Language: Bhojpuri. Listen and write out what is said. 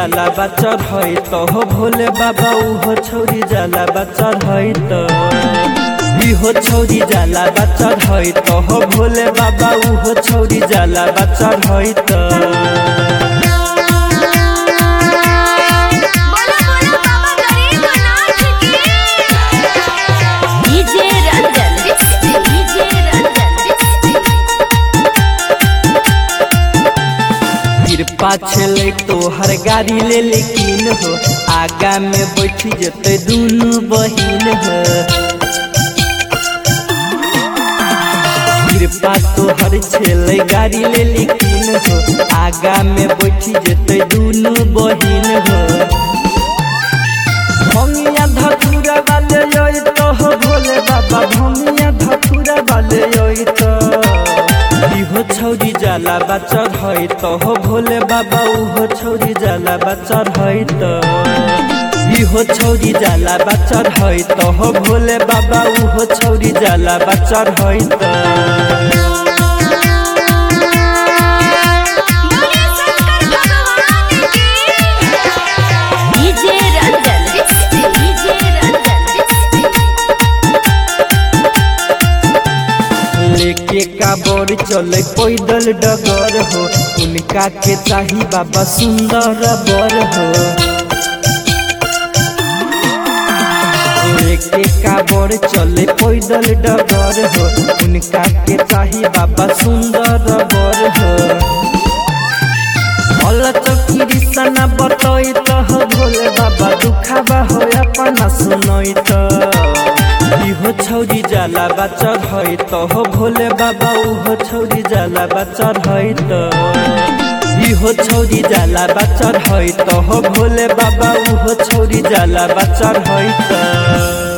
जाला बच्चा है तो हो भोले बाबा उहो छौरी जाला बच्चा है तो इहो छौरी जाला बच्चा है तो हो भोले बाबा उहो छौरी जाला बच्चा है तो बोलो बोलो बाबा गरीबनाथ की डीजे रंजन डीजे रंजन कृपा छले तोहर गाड़ी ले लेकिन हो आगा में बैठी जते दुनू बहिन हो कृपा तोहर छले गाड़ी ले लेकिन हो आगा में बैठी जते दुनू बहिन हो भंगिया धतुरा वाले योई तो हो भोले बाबा भंगिया धतुरा वाले योई तो इहो छौरी जाला बच्चा है तो हो भोले बाबा उहो छौरी जाला बच्चा है तो इहो छौरी जाला बच्चा है तो हो भोले बाबा उहो छौरी जाला बच्चा है तो बोले शंकर भगवान की डीजे रंजन डीजे रंजन लेके काबर चले पैदल डगर हो उनका के चाही बाबा सुंदर बर हो लेके काबर चले पैदल डगर हो उनका के चाही बाबा सुंदर बर हो अलचकी सना बतई तो हो भोले बाबा दुखाबा हो अपना सुनई तो इहो छौरी जाला बच्चा है तो हो भोले बाबा उहो छौरी जाला बच्चा है तो इहो छौरी जाला बच्चा है तो हो भोले बाबा उहो छौरी जाला बच्चा है तो